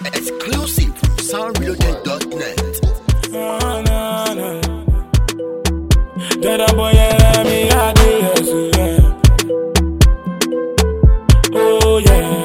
Exclusive from soundreloaded.net. Na, na, na. Jada boy, yeah, me, I do, yes, yeah. Oh, yeah.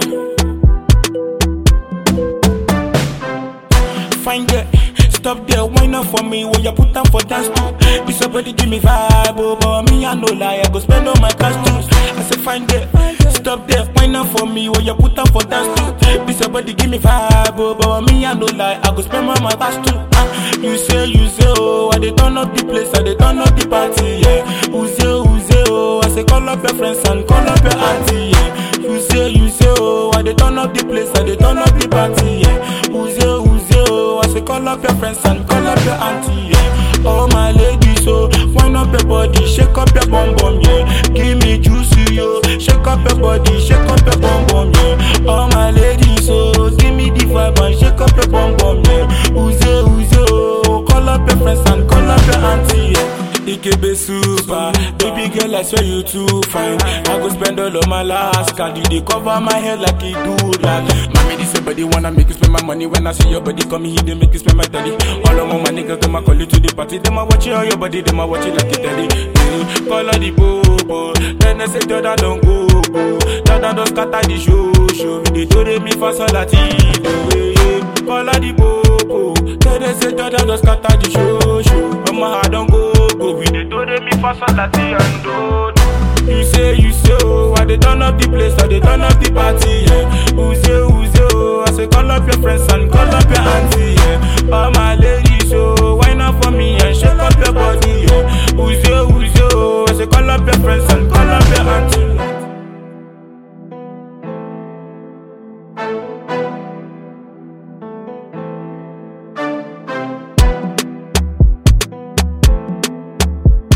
Find it. Stop there, wine up for me, will you put down for dance too? This somebody give me vibe, oh, but me, I no lie, I go spend all my cash too. I say find it. Stop there, wine up for me, will you put down for dance too? This somebody give me vibe, oh, but me, I no lie, I go spend all my cash too. Ah, you say, you say, oh, I dey turn up the place, I dey turn up the party, yeah. Who say, who say, oh, I say call up your friends and call up your auntie, yeah. You say, you say, oh, I dey turn up the place, I dey turn up the party, yeah. Who say, who say, oh, I say call up your friends and call up your auntie, yeah. Oh my ladies, oh, wind up your body, shake up your bum bum, yeah. Give me juicy, yo, shake up your body, shake up your bum bum, yeah. Oh my ladies, oh, give me the vibe and shake up your bum bum, yeah. Who's it, who's it, oh, call up your friends and call up your auntie, yeah. Ikebe super, baby girl I swear you too fine. I go spend all of my last card, you dey cover my head like it do like. Mommy this your body wanna make you spend my money when I see your body come here, they make you spend my daddy. All of my niggas them I call you to the party, them I watch you on your body, them I watch you like a daddy. Mm, call her the bobo, then they say Jordan don't go go, Jordan don't scatter the show show. They told me for solati, call her the bobo, then they say Jordan don't scatter the show show. Oh my heart don't go go, we they told me for solati and do. You say, you say, oh, I dey turn up the place, I dey turn up the party, yeah. Who say, who say, oh, I say call up your friends and call up your auntie, yeah. All my ladies, oh, wine up for me and shake up your body, yeah. Who say, who say, oh, I say call up your friends and call up your auntie. yeah.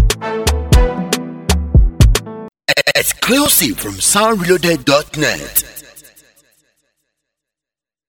Exclusive from soundreloaded.net.